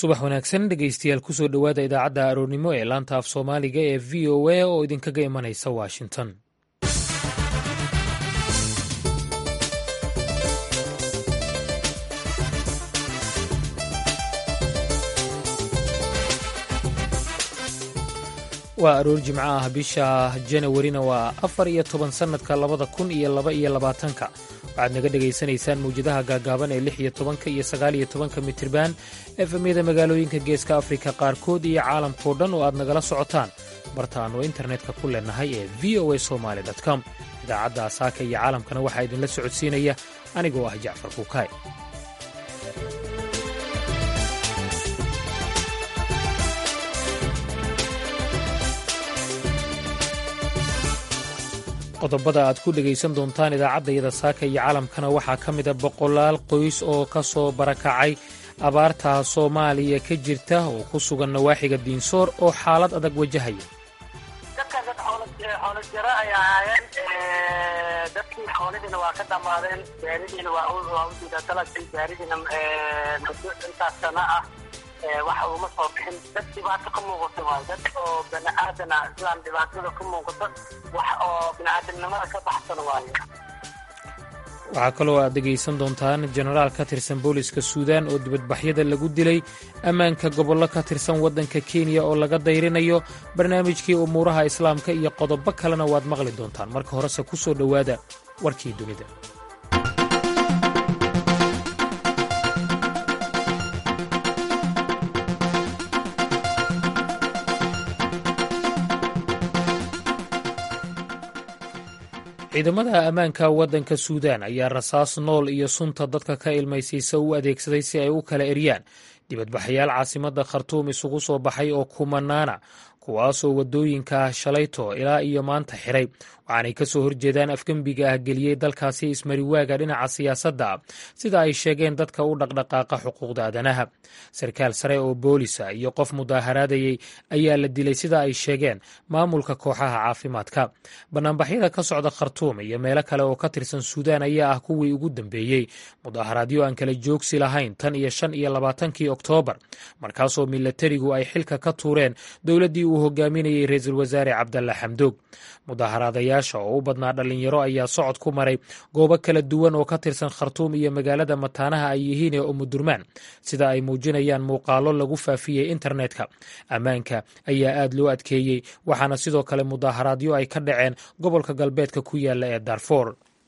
subax wanaagsan dhegeystayaal kusoo dhowaada idaacadda aroornimo ee laanta af soomaaliga ee v o a oo idinkaga imanaysa washington waa aroor jimco ah bisha janawarina waa afar iyo toban sannadka labada kun iyo laba iyo labaatanka waxaad naga dhegaysanaysaan mawjadaha gaagaaban ee lix iyo tobanka iyo sagaal iyo tobanka mitirban efemyada magaalooyinka geeska afrika qaarkood iyo caalamkao dhan oo aad nagala socotaan bartaannu internetka ku leenahay ee v o a somaali com idaacadda saaka iyo caalamkana waxaa idinla socodsiinaya anigoo ah jacfar kuukaay qodobada aad ku dhegaysan doontaan idaacaddayada saaka iyo caalamkana waxaa ka mida boqolaal qoys oo ka soo barakacay abaarta soomaaliya ka jirta oo ku sugan nawaaxiga diinsoor oo xaalad adag wajahaya dadkan dad xoolo jiro ay ahaayeen dadkii xoolihiina waa ka dhammaadeen gaaridiina waa u diidatalagtay gaaridiina muddo intaas sana ah waxa uuma soo bixin dad dhibaato ka muuqato waayo dad oo bani aadana islaan dhibaatada ka muuqato wax oo bini'aadamnimada ka baxsan waayo waxaa kaloo aad dhegaysan doontaan jenaraal ka tirsan booliska suudaan oo dibadbaxyada lagu dilay ammaanka gobollo ka tirsan waddanka kenya oo laga dayrinayo barnaamijkii umuuraha islaamka iyo qodobo kalena waad maqli doontaan marka horese ku soo dhowaada warkii dunida ciidamada ammaanka waddanka suudaan ayaa rasaas nool iyo sunta dadka ka ilmaysiisa u adeegsaday si ay u kala eryaan dibadbaxayaal caasimadda khartuum isugu soo baxay oo kumanaana kuwaasoo waddooyinka shalayto ilaa iyo maanta xiray waxaanay ka soo horjeedaan afgembiga ah geliyey dalkaasi ismariwaaga dhinaca siyaasadda sida ay sheegeen dadka u dhaqdhaqaaqa xuquuqda aadanaha sarkaal sare oo boolisa iyo qof mudaaharaadayey ayaa la dilay sida ay sheegeen maamulka kooxaha caafimaadka banaanbaxyada ka socda khartuum iyo meelo kale oo ka tirsan suudaan ayaa ah kuwii ugu dambeeyey mudaaharaadyo aan kala joogsi lahayn tan iyo shan iyo labaatankii oktoobar markaasoo milatarigu ay xilka ka tuureen dowladdii uu hogaaminayey ra-iisul wasaare cabdalla xamdoog mudaaharaadayaasha oo u badnaa dhallinyaro ayaa socod ku maray goobo kala duwan oo ka tirsan khartuum iyo magaalada mataanaha ay yihiin ee umudurmaan sida ay muujinayaan muuqaallo lagu faafiyey internetka ammaanka ayaa aad loo adkeeyey waxaana sidoo kale mudaaharaadyo ay ka dhaceen gobolka galbeedka ku yaala ee darfor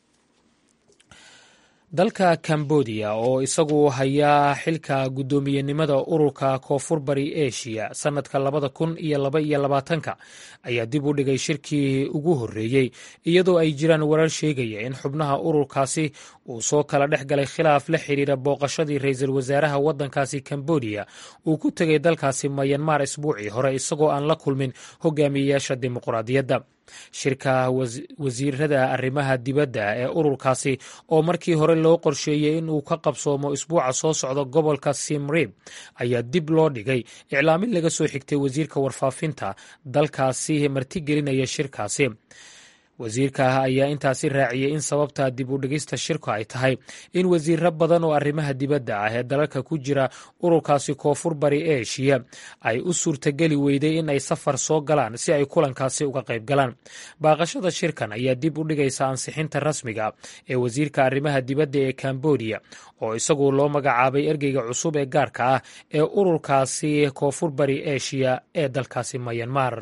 dalka kambodiya oo isagu hayaa xilka guddoomiyenimada ururka koonfur bari eshiya sannadka labada kun iyo laba iyo labaatanka ayaa dib u dhigay shirkii ugu horreeyey iyadoo ay jiraan warar sheegaya in xubnaha ururkaasi uu soo kala dhex galay khilaaf la xiriira booqashadii ra-iisul wasaaraha waddankaasi kambodiya uu ku tegay dalkaasi mayanmar isbuucii hore isagoo aan la kulmin hogaamiyeyaasha dimuqraadiyadda shirka wasiirada arrimaha dibadda ee ururkaasi oo markii hore loo qorsheeyey in uu ka qabsoomo isbuuca soo socda gobolka simrib ayaa dib loo dhigay iclaamin laga soo xigtay wasiirka warfaafinta dalkaasi martigelinaya shirkaasi wasiirka ayaa intaasi raaciyey in sababta dib u dhigista shirku ay tahay in wasiiro badan oo arrimaha dibadda ah ee dalalka ku jira ururkaasi koonfur bari eshiya ay u suurtageli weyday in ay safar soo galaan si ay kulankaasi uga qayb galaan baaqashada shirkan ayaa dib u dhigaysa ansixinta rasmiga ee wasiirka arrimaha dibadda ee kambodiya oo isagu loo magacaabay ergeyga cusub ee gaarka ah ee ururkaasi koonfur bari eshiya ee dalkaasi mayanmar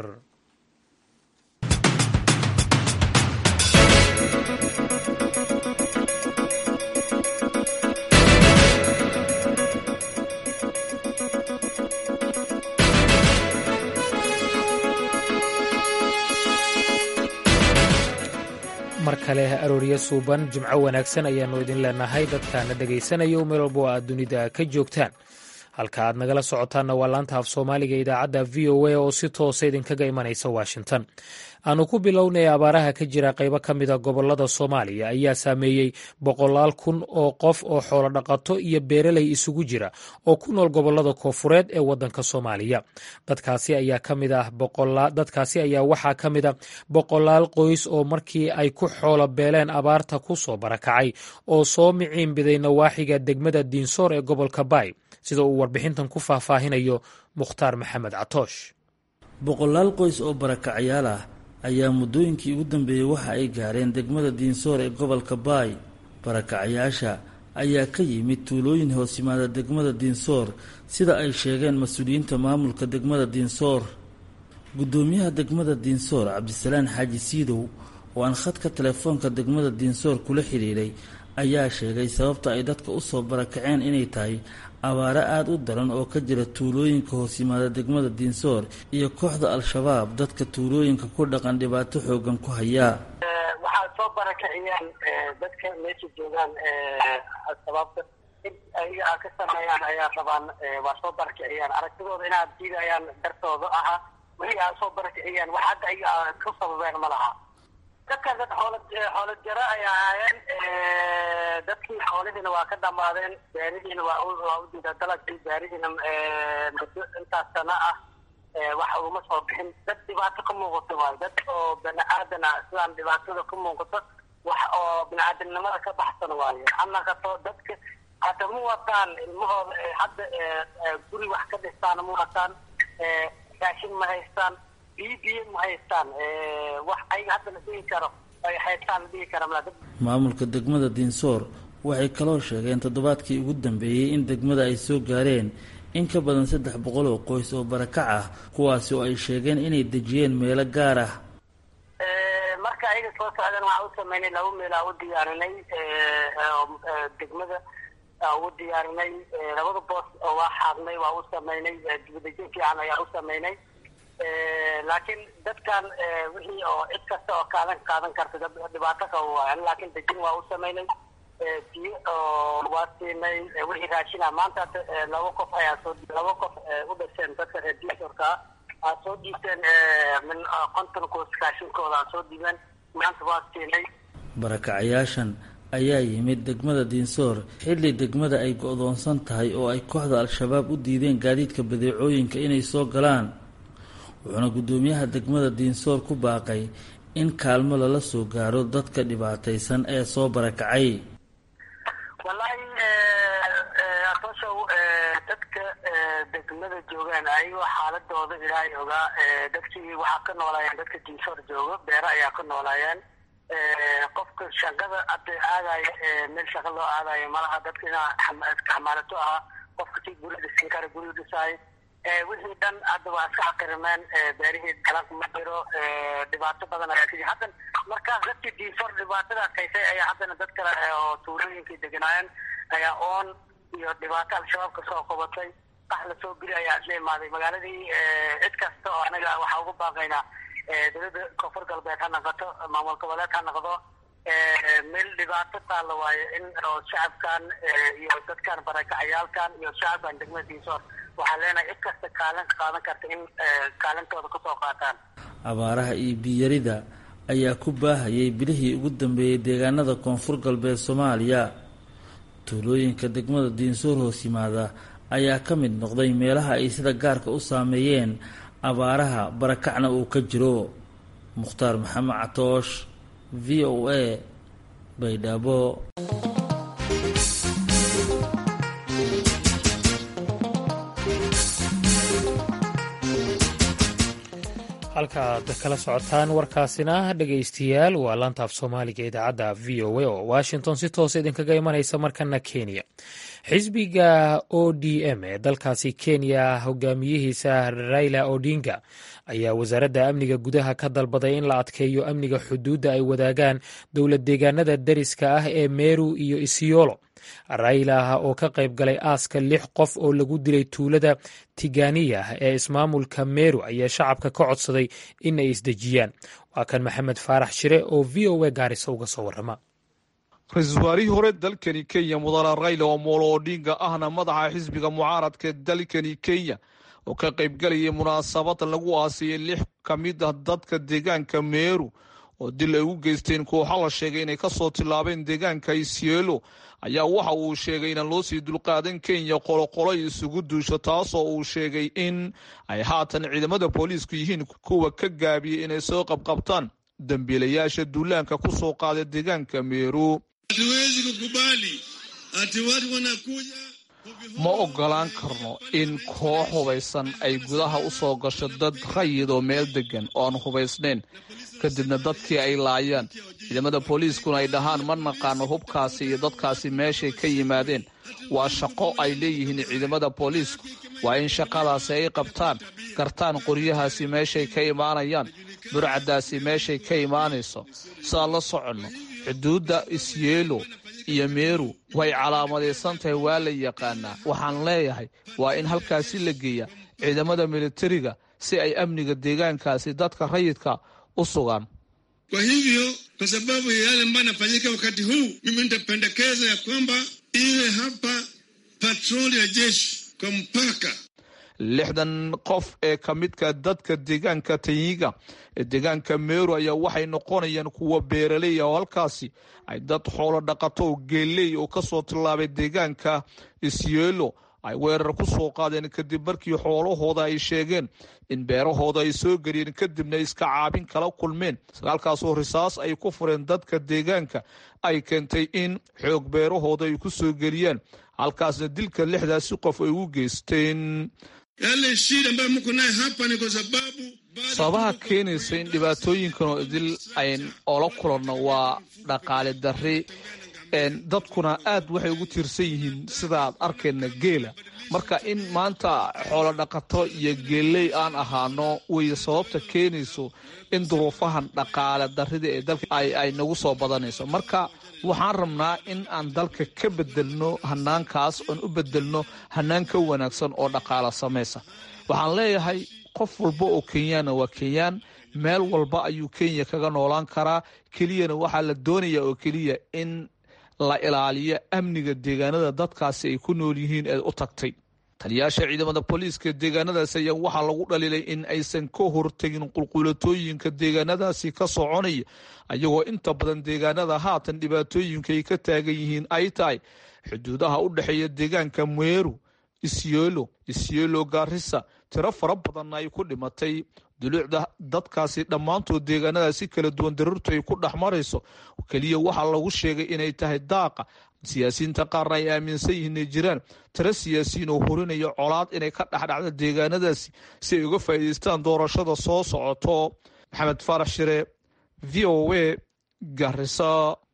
mar kale aroorya suuban jimco wanaagsan ayaannu idin leenahay dadkaana dhegaysanaya meel walba oo aad dunida ka joogtaan halka aad nagala socotaanna waa laanta af soomaaliga idaacadda v o a oo si toosa idinkaga imanaysa washington aanu ku bilownay abaaraha ka jira qaybo ka mida gobolada soomaaliya ayaa saameeyey boqolaal kun oo qof oo xoolo dhaqato iyo beeraley isugu jira oo ku nool gobolada koofureed ee wadanka soomaaliya dadkaasi ayaa ka mid ah dadkaasi ayaa waxaa ka mid a boqolaal qoys oo markii ay ku xoolo beeleen abaarta ku soo barakacay oo soo miciin biday nawaaxiga degmada diinsoor ee gobolka baay sida uu warbixintan ku faahfaahinayo mukhtaar maxamed catoosh boqolaal qoys oo barakacyaal ah ayaa muddooyinkii ugu dambeeyey waxa ay gaareen degmada diinsoor ee gobolka baay barakacyaasha ayaa ka yimid tuulooyin hoos yimaada degmada diinsoor sida ay sheegeen mas-uuliyiinta maamulka degmada diinsoor guddoomiyaha degmada diinsoor cabdisalaan xaaji siidow oo aan khadka telefoonka degmada diinsoor kula xidhiidhay ayaa sheegay sababta ay dadka u soo barakaceen inay tahay abaaro aada u daran oo ka jira tuulooyinka hoos yimaada degmada diinsoor iyo kooxda al-shabaab dadka tuulooyinka ku dhaqan dhibaato xoogan ku hayaa waxaa soo barakiciyeen dadka meesha joogaan al-shabaabka in ayaga a ka sameeyaan ayaa rabaan waa soo barakiciyaan aragtidooda inaad diidayaan dartooda aha wixii aa soo barakiciyeen wax hadda ayaga ku sababeen ma laha dadkan dad xoolo xoolo jaro ay ahaayeen dadkii xoolihiina waa ka dhamaadeen gaaridiina waa waa u diida dalagkii gaaridiina muddo intaas sana ah waxa uma soo bixin dad dhibaato ka muuqato waayo dad oo bani aadan ah sidaan dhibaatada ka muuqato wax oo bini aadamnimada ka baxsan waayo anakato dadka hadda ma wataan ilmahooda hadda guri wax ka dhistaan ma wataan raashin ma haystaan biyo biyo ma haystaan wax ayaga hadda la dhihi karo ay haystaan la dhihi kara mala maamulka degmada diinsoor waxay kaloo sheegeen toddobaadkii ugu dambeeyey in degmada ay soo gaareen in ka badan saddex boqol oo qoys oo barakac ah kuwaasi oo ay sheegeen inay dejiyeen meelo gaar ah marka ayaga soo socdeen waxaa u sameynay laba meelaa u diyaarinay degmada ugu diyaarinay labada boos oo waa xaadnay waa u sameynay dibadejin fiican ayaa u sameynay laakiin dadkan wixii oo cid kasta oo kaadan qaadan karta dhibaato qaba waayan laakiin dejin waa u sameynay biyo oo waa siinay wixii raashina maanta laba qof ayaa soo laba qof u dhasheen dadka reer diisorka aa soo dhiibteen min konton koos raashinkooda aa soo dhiibeen maanta waa siinay barakacayaashan ayaa yimid degmada diinsoor xilli degmada ay go-doonsan tahay oo ay kooxda al-shabaab u diideen gaadiidka badeecooyinka inay soo galaan wuxuuna guddoomiyaha degmada diinsoor ku baaqay in kaalmo lala soo gaaro dadka dhibaataysan ee soo barakacay wallaahi atoshow dadka degmada joogaan ayagoo xaaladooda ilaahay ogaa dadkii waxaa ka noolaayeen dadka diinsoor joogo beero ayaa ka noolaayeen qofka shaqada hadda aadayo meel shaqa loo aadayo malaha dadka inaa xamaalato ahaa qofka si guri dhisan kara guri dhisaayo wixii dhan hadda waa iska xaqirimeen beerihii dalag ma jiro dhibaato badan ayaa kajir haddan markaas dadkii diinsoor dhibaatada kaysay ayaa haddana dad kale oo tuulooyinkii deganaayeen ayaa oon iyo dhibaato al-shabaab ka soo qabatay qax la soo geli ayaa isla imaaday magaaladii cid kasta oo anaga waxaa ugu baaqaynaa dowladda koonfur galbeed ha noqoto maamul goboleed ha noqdo meel dhibaato taalla waayo in oo shacabkan iyo dadkan barakacayaalkan iyo shacabkan degmada diinsoor waxaa leenahay cid kasta kaalin qaadan karta in kaalintooda kasoo qaataan abaaraha iyo biyarida ayaa ku baahayay bilihii ugu dambeeyey deegaanada koonfur galbeed soomaaliya tuulooyinka degmada diinsoor hoos yimaada ayaa ka mid noqday meelaha ay sida gaarka u saameeyeen abaaraha barakacna uu ka jiro mukhtaar maxamed catoosh v o a baydhabo halkaaad kala socotaan warkaasina dhegaystayaal waa laanta af soomaaliga idaacadda v o a oo washington si toos idinkaga imanaysa markana kenya xisbiga o d m ee dalkaasi kenya hogaamiyihiisa raila odinga ayaa wasaaradda amniga gudaha ka dalbaday in la adkeeyo amniga xuduudda ay wadaagaan dowlad deegaanada dariska ah ee meru iyo isiolo rayla oo ka qayb galay aaska lix qof oo lagu dilay tuulada tiganiya ee ismaamulka meru ayaa shacabka ka codsaday in ay isdejiyaan waa kan maxamed faarax shire oo v o a gaarisa uga soo warrama ra-iisul wasaarihii hore dalkani kenya mudane rayla omolo odinga ahna madaxa xisbiga mucaaradka dalkani kenya oo ka qaybgalayay munaasabad lagu aasiyey lix ka mid ah dadka deegaanka meeru oo dil ay u geysteen kooxa la sheegay inay kasoo tilaabeen deegaanka isielo ayaa waxa uu sheegay inaan loo sii dulqaadan kenya qoloqolo isugu duusho taasoo uu sheegay in ay haatan ciidamada booliisku yihiin kuwa ka gaabiyey inay soo qabqabtaan dambiilayaasha duulaanka ku soo qaada deegaanka meeru hatuwezi kukubali ati watu wanakuja ma ogolaan karno in koox hubaysan ay gudaha u soo gasho dad rayid oo meel degan oo aan hubaysnayn kadibna dadkii ay laayaan ciidamada booliiskuna ay dhahaan ma naqaano hubkaasi iyo dadkaasi meeshay ka yimaadeen waa shaqo ay leeyihiin ciidamada booliisku waa in shaqadaasi ay qabtaan gartaan qoryahaasi meeshay ka imaanayaan burcadaasi meeshay ka imaanayso sidaan la soconno xuduudda isyeelo iyo meeru way calaamadaysan tahay waa la yaqaanaa waxaan leeyahay waa in halkaasi la geeya ciidamada militariga si ay amniga deegaankaasi dadka rayidka u sugaan kwa hivyo kwa sababu ya yale ambayo yanafanyika wakati huu mimi nitapendekeza ya kwamba iwe hapa patroli ya jeshi kwa mpaka lixdan qof ee ka midka dadka deegaanka tanyiga ee deegaanka meeru ayaa waxay noqonayaan kuwa beeraley oo halkaasi ay dad xoolo dhaqato oo geeley oo kasoo tillaabay deegaanka isyeelo ay weerar ku soo qaadeen kadib markii xoolahooda ay sheegeen in beerahooda ay soo geliyeen kadibna iska caabin kala kulmeen sagaalkaasoo risaas ay ku fureen dadka deegaanka ay keentay in xoog beerahooda ay ku soo geliyaan halkaasna dilka lixdaasi qof ay u geysteen yale shida ambayo mko naye hapa ni kwa sababu sababaha keenaysa in dhibaatooyinkan oo idil ayn oola kulanno waa dhaqaale darri dadkuna aad waxay ugu tiirsan yihiin sidaad arkayna geela marka in maanta xoolo dhaqato iyo geeley aan ahaano way sababta keenayso in duruufahan dhaqaale darrida ee dalka ay nagu soo badanayso marka waxaan rabnaa in aan dalka ka bedelno hanaankaas oon u bedelno hanaan ka wanaagsan oo dhaqaala samaysa waxaan leeyahay qof walba oo kenyaana waa kenyaan meel walba ayuu kenya kaga noolaan karaa keliyana waxaa la doonayaa oo keliya in la ilaaliyo amniga deegaanada dadkaasi ay ku nool yihiin ee u tagtay taliyaasha ciidamada booliiska deegaanadaasi ayaa waxaa lagu dhaliilay in aysan ka hortegin qulqulatooyinka deegaanadaasi ka soconaya ayagoo inta badan deegaanada haatan dhibaatooyinka ay ka taagan yihiin ay tahay xuduudaha u dhexeeya deegaanka meeru isyeelo isyeelo gaarisa tiro fara badanna ay ku dhimatay duluucda dadkaasi dhammaantood deegaanadaasi kala duwan daruurtu ay ku dhex marayso keliya waxaa lagu sheegay inay tahay daaqa siyaasiyiinta qaarna ay aaminsan yihiin inay jiraan tiro siyaasiyiin oo horinaya colaad inay ka dhexdhacda deegaanadaasi si ay uga faa'iidaystaan doorashada soo socoto maxamed faarax shire v o a garisa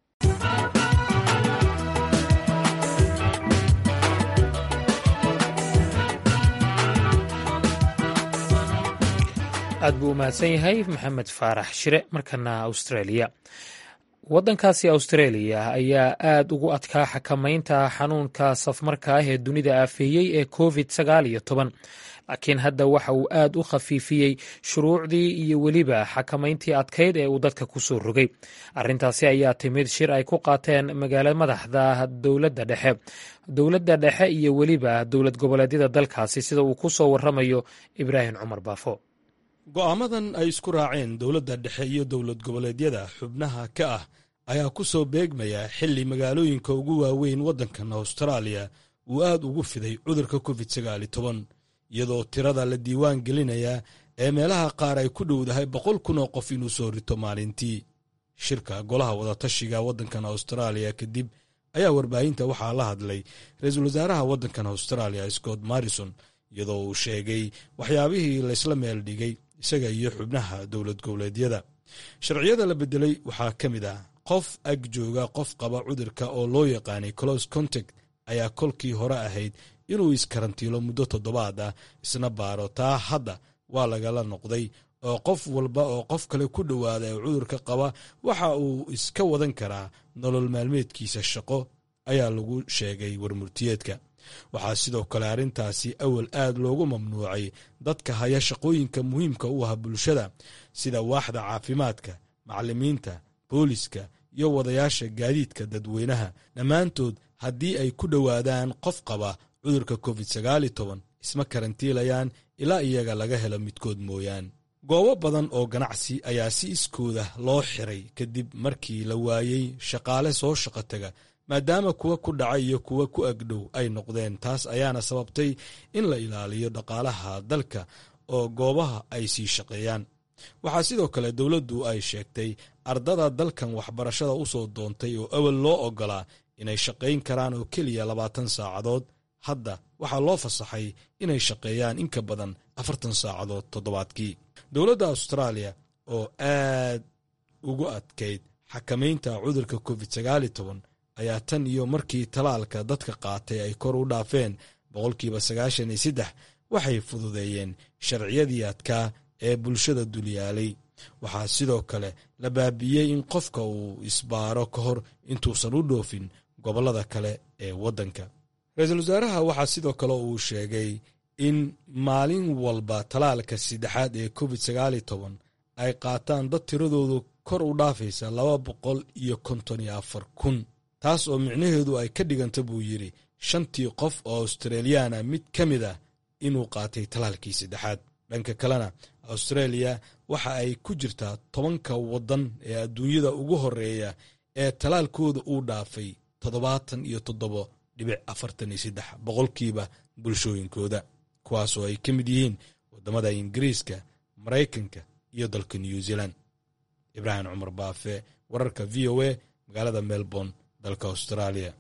aad buu u mahadsan yahay maxamed faarax shire markana australia waddankaasi australia ayaa aad ugu adkaa xakamaynta xanuunka safmarka ah ee dunida aafeeyey ee covid sagaal iyo toban laakiin hadda waxa uu aad u khafiifiyey shuruucdii iyo weliba xakamayntii adkayd ee uu dadka ku soo rogay arrintaasi ayaa timid shir ay ku qaateen magaalo madaxda dowladda dhexe dowladda dhexe iyo weliba dowlad goboleedyada dalkaasi sida uu ku soo waramayo ibraahim cumar baafo go'aamadan ay isku raaceen dowladda dhexe iyo dowlad goboleedyada xubnaha ka ah ayaa ku soo beegmaya xilli magaalooyinka ugu waaweyn waddankan austraaliya uu aad ugu fiday cudurka covid sagaal iyo toban iyadoo tirada la diiwaan gelinaya ee meelaha qaar ay ku dhowdahay boqol kun oo qof inuu soo rito maalintii shirka golaha wadatashiga waddankan austraaliya kadib ayaa warbaahinta waxaa la hadlay ra-iisul wasaaraha waddankan austraaliya scott marrison iyadoo uu sheegay waxyaabihii laysla meel dhigay isaga iyo xubnaha dowlad goboleedyada sharciyada la bedelay waxaa ka mid ah qof ag jooga qof qaba cudurka oo loo yaqaanay close contact ayaa kolkii hore ahayd inuu iskarantiilo muddo toddobaad ah isna baaro taa hadda waa lagala noqday oo qof walba oo qof kale ku dhowaada ee cudurka qaba waxa uu iska wadan karaa nolol maalmeedkiisa shaqo ayaa lagu sheegay warmurtiyeedka waxaa sidoo kale arrintaasi awal aad loogu mamnuucay dadka haya shaqooyinka muhiimka u ah bulshada sida waaxda caafimaadka macallimiinta booliska iyo wadayaasha gaadiidka dadweynaha dhammaantood haddii ay ku dhowaadaan qof qaba cudurka covid sagaal iyo toban isma karantiilayaan ilaa iyaga laga helo midkood mooyaan goobo badan oo ganacsi ayaa si iskooda loo xiray kadib markii la waayey shaqaale soo shaqo taga maadaama kuwa ku dhacay iyo kuwa ku agdhow ay noqdeen taas ayaana sababtay in la ilaaliyo dhaqaalaha dalka oo goobaha ay sii shaqeeyaan waxaa sidoo kale dowladdu ay sheegtay ardada dalkan waxbarashada u soo doontay oo awal loo oggolaa inay shaqayn karaan oo keliya labaatan saacadood hadda waxaa loo fasaxay inay shaqeeyaan in ka badan afartan saacadood toddobaadkii dowladda austraaliya oo aad ugu adkayd xakamaynta cudurka covid sagaali toban ayaa tan iyo markii talaalka dadka qaatay ay kor u dhaafeen boqolkiiba sagaashan iyo saddex waxay fududeeyeen sharciyadii adkaa ee bulshada dulyaalay waxaa sidoo kale la baabi'iyey in qofka uu isbaaro ka hor intuusan u dhoofin gobollada kale ee waddanka ra-iisul wasaaraha waxaa sidoo kale uu sheegay in maalin walba talaalka saddexaad ee covid sagaali toban ay qaataan dad tiradoodu kor u dhaafaysa laba boqol iyo konton iyo afar kun taas oo micnaheedu ay ka dhiganta buu yidhi shantii qof oo australiyaana mid ka mid ah inuu qaatay talaalkii saddexaad dhanka kalena australia waxa ay ku jirtaa tobanka waddan ee adduunyada ugu horeeya ee talaalkooda uu dhaafay toddobaatan iyo toddobo dhibic afartan iyo saddex boqolkiiba bulshooyinkooda kuwaasoo ay ka mid yihiin waddamada ingiriiska maraykanka iyo dalka new zealand ibraahim cumar baafe wararka v o a magaalada melbourne dalka australia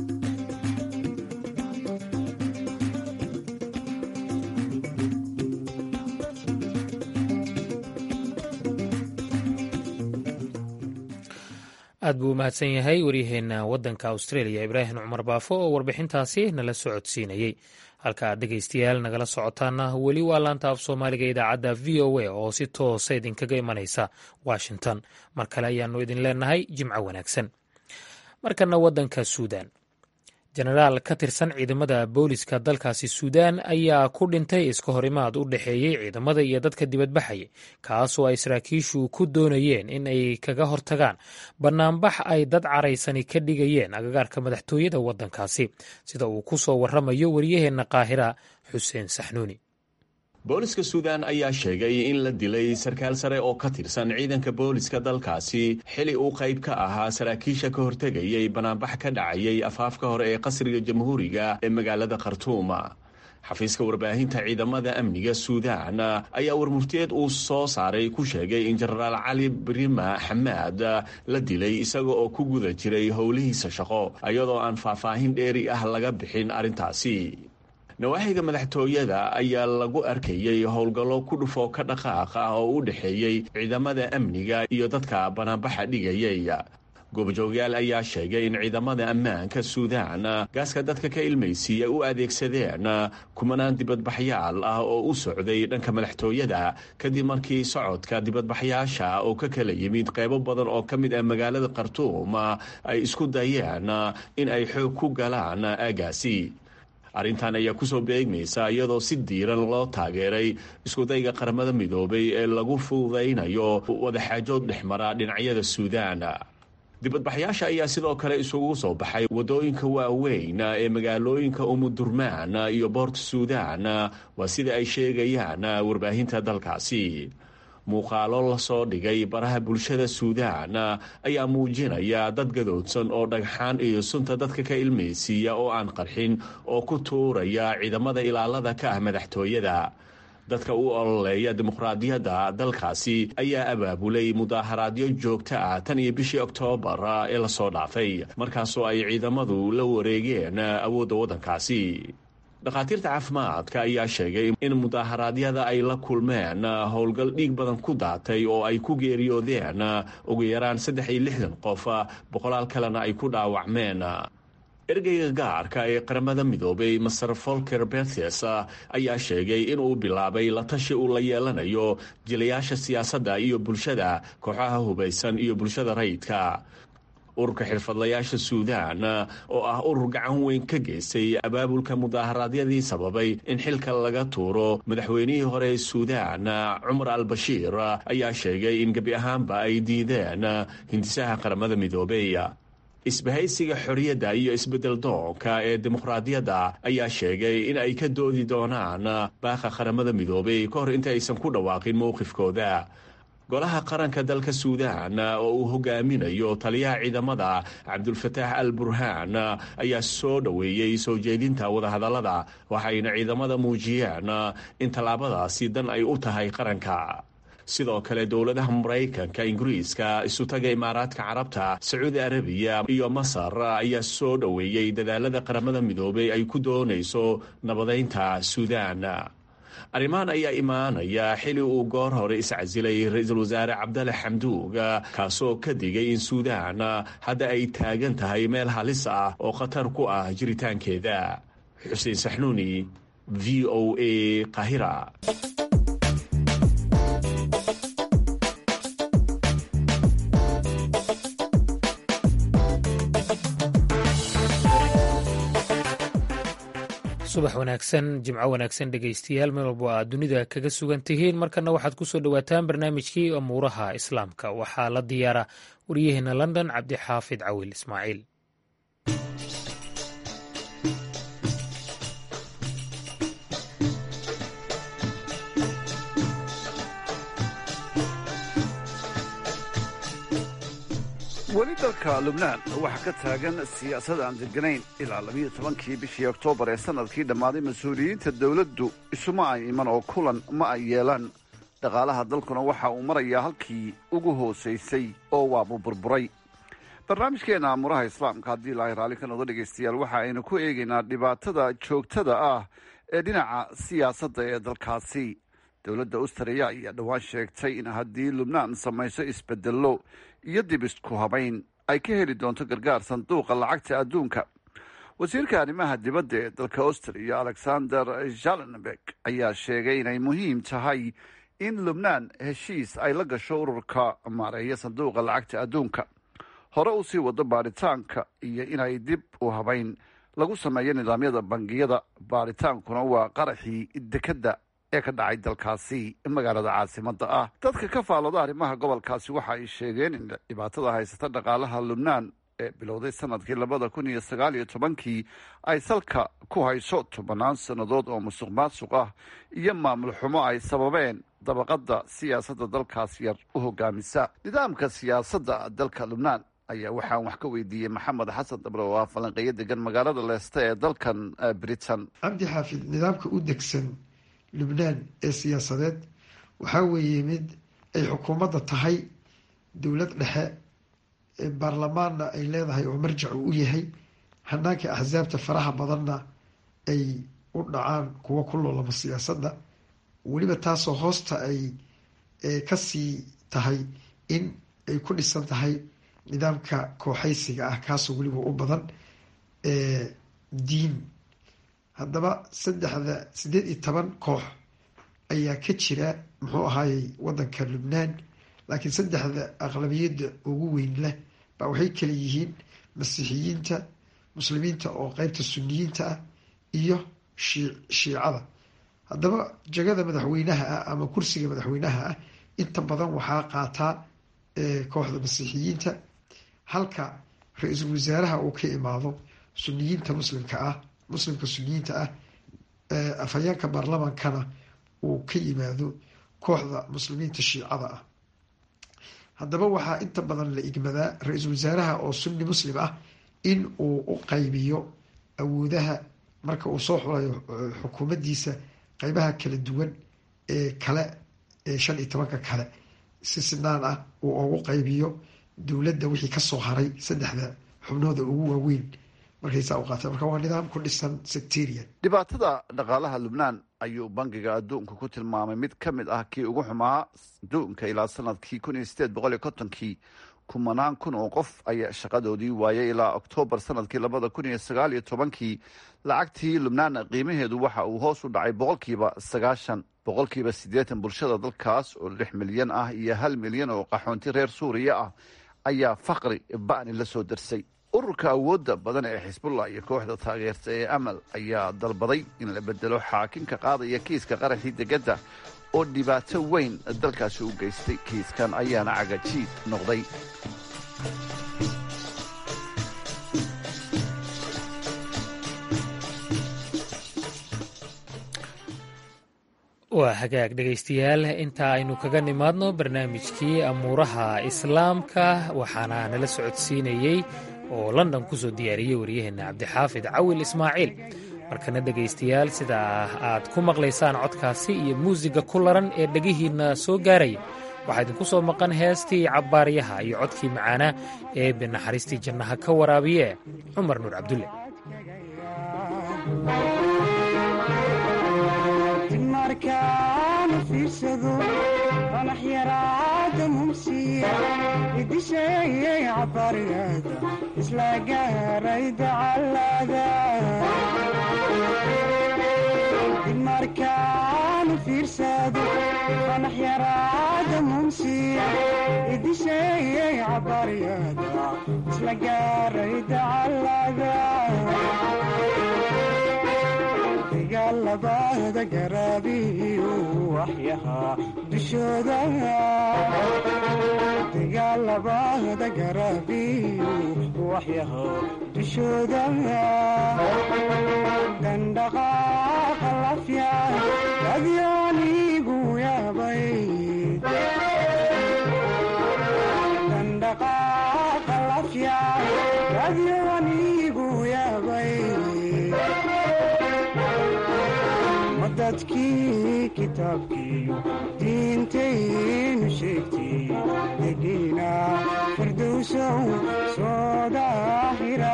aad buu u mahadsan yahay waryaheena waddanka australia ibraahim cumar baafo oo warbixintaasi nala socodsiinayey halka aad dhegaystayaal nagala socotaana weli waa laanta af soomaaliga idaacadda v o a oo si toosa idinkaga imanaysa washington mar kale ayaannu idin leenahay jimco wanaagsan markana waddanka suudan jenaraal ka tirsan ciidamada booliska dalkaasi suudaan ayaa ku dhintay iska horimaad u dhexeeyey ciidamada iyo dadka dibadbaxaya kaasoo ay saraakiishu ku doonayeen in ay kaga hortagaan bannaanbax ay dad caraysani ka dhigayeen agagaarka madaxtooyada waddankaasi sida uu ku soo warramayo waryaheenna qaahira xuseen saxnuuni booliska suudan ayaa sheegay in la dilay sarkaal sare oo ka tirsan ciidanka booliska dalkaasi xili uu qayb ka ahaa saraakiisha ka hortegayay banaanbax ka dhacayay afaafka hore ee qasriga jamhuuriga ee magaalada khartuuma xafiiska warbaahinta ciidamada amniga suudan ayaa warmurtiyeed uu soo saaray ku sheegay in jenaraal cali brima xamaad la dilay isaga oo ku guda jiray howlihiisa shaqo iyadoo aan faahfaahin dheeri ah laga bixin arrintaasi nawaaxiga madaxtooyada ayaa lagu arkayey howlgallo ku dhufoo ka dhaqaaq ah oo u dhexeeyey ciidamada amniga iyo dadka banaanbaxa dhigayay goobjoogyaal ayaa sheegay in ciidamada ammaanka suudaan gaaska dadka ka ilmaysiiya u adeegsadeen kumanaan dibadbaxyaal ah oo u socday dhanka madaxtooyada kadib markii socodka dibadbaxyaasha oo ka kala yimid qaybo badan oo ka mid ah magaalada khartuum ay isku dayeen in ay xoog ku galaan aagaasi arrintan ayaa kusoo beegmaysa iyadoo si diiran loo taageeray iskudayga qaramada midoobay ee lagu fududaynayo wadaxaajood dhexmara dhinacyada suudaan dibadbaxyaasha ayaa sidoo kale isugu soo baxay waddooyinka waaweyn ee magaalooyinka umudurmaan iyo boort suudaan waa sida ay sheegayaan warbaahinta dalkaasi muuqaalo lasoo dhigay baraha bulshada suudaan ayaa muujinaya dad gadoodsan oo dhagxaan iyo sunta dadka ka ilmaysiiya oo aan qarxin oo ku tuuraya ciidamada ilaalada ka ah madaxtooyada dadka u ololeeya dimuqraadiyadda dalkaasi ayaa abaabulay mudaaharaadyo joogto ah tan iyo bishii oktoobar ee lasoo dhaafay markaasoo ay ciidamadu la wareegeen awoodda waddankaasi dhakhaatiirta caafimaadka ayaa sheegay in mudaaharaadyada ay la kulmeen howlgal dhiig badan ku daatay oo ay ku geeriyoodeen ugu yaraan saddex iyo lixdan qof boqolaal kalena ay ku dhaawacmeen ergeyga gaarka ee qaramada midoobay master folker berthes ayaa sheegay inuu bilaabay la tashi uu la yeelanayo jilayaasha siyaasadda iyo bulshada kooxaha hubaysan iyo bulshada rayidka ururka xirfadlayaasha suudaan oo ah urur gacan weyn ka geystay abaabulka mudaaharaadyadii sababay in xilka laga tuuro madaxweynihii hore ee suudaan cumar al bashiir ayaa sheegay in gebi ahaanba ay diideen hindisaha qaramada midoobey isbahaysiga xorriyadda iyo isbeddel doonka ee dimuqraadiyadda ayaa sheegay in ay ka doodi doonaan baaqa qaramada midoobay ka hor inta aysan ku dhawaaqin mowqifkooda golaha qaranka dalka suudaan oo uu hogaaminayo taliyaha ciidamada cabdulfataax al burhaan ayaa soo dhoweeyey soo jeedinta wadahadallada waxayna ciidamada muujiyeen in tallaabadaasi dan ay u tahay qaranka sidoo kale dowladaha maraykanka ingiriiska isutaga imaaraadka carabta sacuudi arabiya iyo masar ayaa soo dhoweeyey dadaalada qaramada midoobay ay ku doonayso nabadaynta suudaan arrimahan ayaa imaanaya xili uu goor hore iscasilay ra-iisul wasaare cabdale xamduug kaasoo ka digay in suudaan hadda ay taagan tahay meel halis ah oo khatar ku ah jiritaankeeda xuseen saxnuuni v o a qahira subax wanaagsan jimco wanaagsan dhegaystayaal meel walbo aad dunida kaga sugan tihiin markana waxaad ku soo dhowaataan barnaamijkii amuuraha islaamka waxaa la diyaara waryaheena london cabdixaafid cawil ismaaciil weli dalka lubnaan waxaa ka taagan siyaasad aan deganayn ilaa labiyo tobankii bishii oktoobar ee sanadkii dhammaaday mas-uuliyiinta dowladdu isuma ay iman oo kulan ma ay yeelaan dhaqaalaha dalkuna waxa uu marayaa halkii ugu hoosaysay oo waabu burburay barnaamijkeenna amuraha islaamka haddii ilaahay raalli ka noqdo dhegaystayaal waxa aynu ku eegaynaa dhibaatada joogtada ah ee dhinaca siyaasadda ee dalkaasi dowladda australia ayaa dhowaan sheegtay in haddii lubnaan samayso isbedello iyo dib isku habayn ay ka heli doonto gargaar sanduuqa lacagta adduunka wasiirka arrimaha dibadda ee dalka austria alexander jalenberg ayaa sheegay inay muhiim tahay in lubnaan heshiis ay la gasho ururka maareeya sanduuqa lacagta adduunka hore u sii wado baaritaanka iyo inay dib u habayn lagu sameeyo nidaamyada bangiyada baaritaankuna waa qaraxii dekedda ee ka dhacay dalkaasi magaalada caasimada ah dadka ka faalooda arrimaha gobolkaasi waxa ay sheegeen in dhibaatada haysata dhaqaalaha lubnaan ee bilowday sanadkii labada kun iyo sagaal iyo tobankii ay salka ku hayso tobanaan sannadood oo musuq maasuq ah iyo maamul xumo ay sababeen dabaqada siyaasadda dalkaas yar u hogaamisa nidaamka siyaasadda dalka lubnaan ayaa waxaan wax ka weydiiyey maxamed xasan dable oo ah falanqeeyo degan magaalada leeste ee dalkan britain cabdi xaafid nidaamka u degsan lubnaan ee siyaasadeed waxaa weeye mid ay xukuumadda tahay dowlad dhexe baarlamaanna ay leedahay oo marjac uu u yahay hanaanka axsaabta faraha badanna ay u dhacaan kuwa ku loolama siyaasadda weliba taasoo hoosta ay kasii tahay in ay ku dhisan tahay nidaamka kooxaysiga ah kaasoo weliba u badan diin haddaba saddexda siddeed iyo toban koox ayaa ka jira muxuu ahaayey waddanka lubnaan laakiin saddexda aqlabiyadda ugu weyn leh baa waxay kala yihiin masiixiyiinta muslimiinta oo qeybta suniyiinta ah iyo shii shiicada haddaba jagada madaxweynaha ah ama kursiga madaxweynaha ah inta badan waxaa qaataa kooxda masiixiyiinta halka ra-iisul wasaaraha uu ka imaado suniyiinta muslimka ah muslimka suniyiinta ah afhayeenka baarlamaankana uu ka yimaado kooxda muslimiinta shiicada ah haddaba waxaa inta badan la igmadaa ra-iisul wasaaraha oo sunni muslim ah in uu u qaybiyo awoodaha marka uu soo xulayo xukuumaddiisa qeybaha kala duwan ee kale ee shan iyo tobanka kale si sinaan ah uu ugu qaybiyo dowladda wixii kasoo haray saddexda xubnooda ugu waaweyn markaysaa u qaata marka waa nidaam ku dhisan sectarian dhibaatada dhaqaalaha lubnaan ayuu bangiga adduunka ku tilmaamay mid ka mid ah kii ugu xumaa adduunka ilaa sanadkii kun iyo sideed boqol iyo kontonkii kumanaan kun oo qof ayaa shaqadoodii waayay ilaa oktoobar sanadkii labada kun iyo sagaal iyo tobankii lacagtii lubnaan qiimaheedu waxa uu hoos u dhacay boqolkiiba sagaashan boqolkiiba siddeetan bulshada dalkaas oo lix milyan ah iyo hal milyan oo qaxoonti reer suuriya ah ayaa faqri ba'ni la soo darsay ururka awoodda badan ee xisbullah iyo kooxda taageerta ee amal ayaa dalbaday in la bedelo xaakinka qaadaya kiiska qaraxii degedda oo dhibaato weyn dalkaasi u geystay kiiskan ayaana cagajiid noqday waa hagaag dhegaystayaal inta aynu kaga nimaadno barnaamijkii amuuraha islaamka waxaana nala socodsiinayey oo london ku soo diyaariyey waryaheenna cabdixaafid cawil ismaaciil markana dhegaystayaal sida aad ku maqlaysaan codkaasi iyo muusiga ku laran ee dhegihiinna soo gaaraya waxaa idinku soo maqan heestii cabbaaryaha iyo codkii macaanaa ee binaxariistii jannaha ka waraabiye cumar nuur cabdulle markaan fiirsado fanax yaraada mumsiya idisheeyay cabaryada isla gaaray dacalada markaan fiirsado fanax yaraada mumsiya idisheeyay cabaryada isla gaaray dacalada dagaalabada garaabiyu waxyahaa dushooda dagaalabada garaabiyu waxyahaa dushooda dandhaqaaqa lafya adyaanigu yaabay dandhaqaaqa lafya adyaanigu yaabay dadkii kitaabkiiyo diintaynu sheegtay degiina firdowsow soo daahira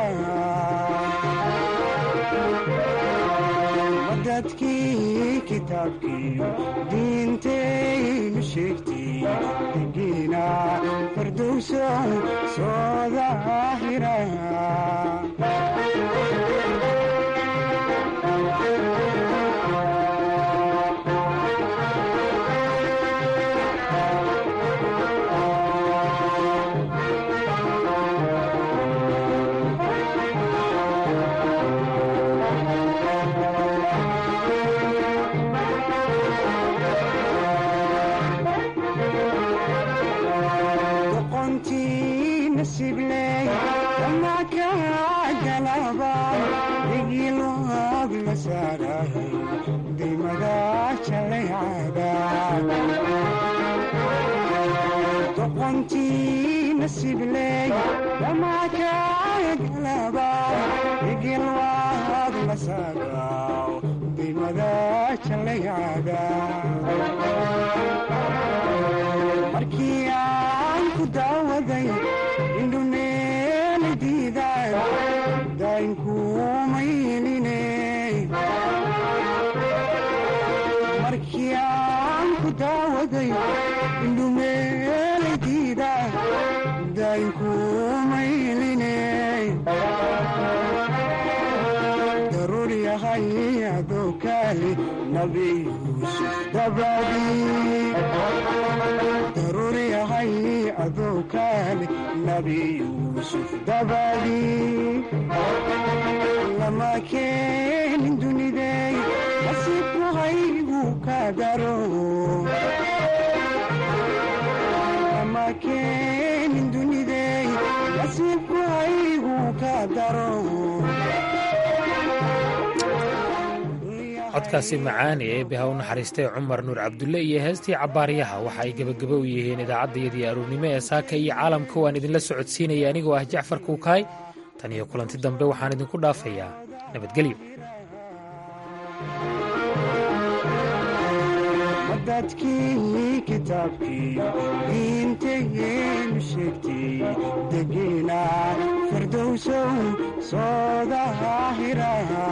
dadkii kitaabkiiyo diintaynu sheegtay degiina firdowsow soo daahira doqontii nasibley dhamakagalaba igilwaad la saagaw dimada jalayada markii aan ku daawaday indhuneeli diiday daynkumayline markii aan ku daawaday indhumeelaydiida daynkumayline daruur yahay adoo kaali nabi yuusuf dabadii daruur yahay adoo kaali nabi yuusuf dabadii lama keenin dunidey nasiibku haygu ka daro lama keenin dunidey nasiibku haygu ka daro codkaasi macaani ee eebbe ha u naxariistay cumar nuur cabdulle iyo heestii cabbaaryaha waxa ay gebageba u yihiin idaacaddayadii aroornimo ee saaka iyo caalamka waan idinla socodsiinaya anigoo ah jacfar kuukaay tan iyo kulanti dambe waxaan idinku dhaafayaa nabadgelyo dadkii kitaabkiiyo diintaynu sheegtay degiina firdowsow soo daahira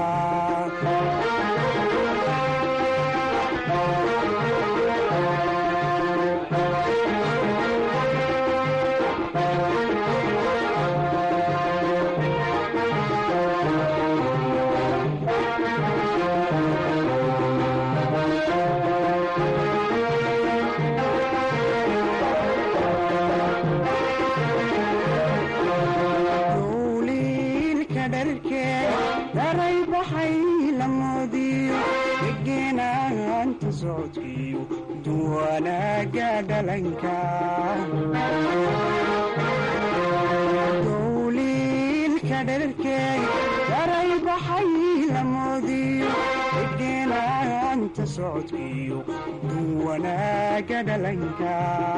daray baxay lamoodiyo degenaanta socodkiyo duwanaaga dhalanka dowliilka dherarkeey daray baxay lamoodiyo degenaanta degenaanta socodkiyo dun wanaaga dhalanka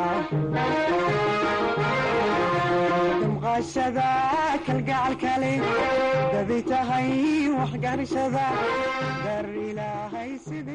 damqashada kalgacalkale daday tahay waxgarashada dar ilaahay sida